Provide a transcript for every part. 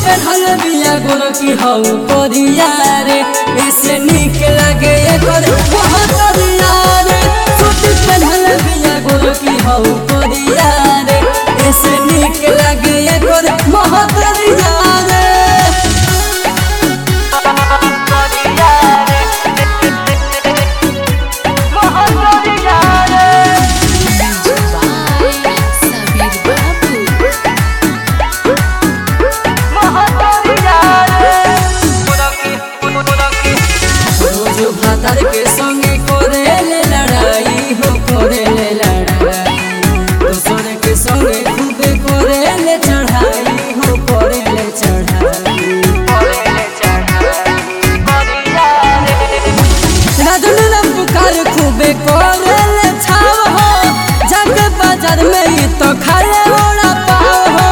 पेढ़ल बिया गोर की हऊ कोरिया रे ऐसे निक लगे एकर महतरिया रे सूट पेढ़ल बिया गोर की हऊ कोरिया रे ऐसे निक लगे एकर महतरिया रे by Sabir Babu. रोज भातर के संगे करेले लड़ाई हो करेले लड़ाई दोसर के संगे खूबे करेले चढ़ाई हो करेले चढ़ाई राजन राम पुकार खूबे करेले छाव हो जग बाजार में ही तो खाले ओड़ा पाव हो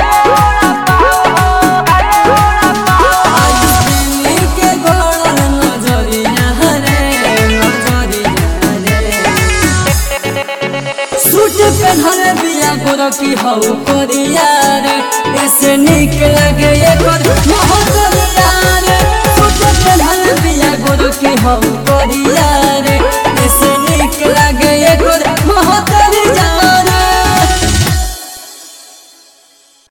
आईने के गोड़न नजरिया रे नजरिया रे सूट पहनल बिया गोर की हऊ कोरिया रे ऐसे निक लगे एकर महतरिया रे सूट पहनल बिया गोर की हऊ कोरिया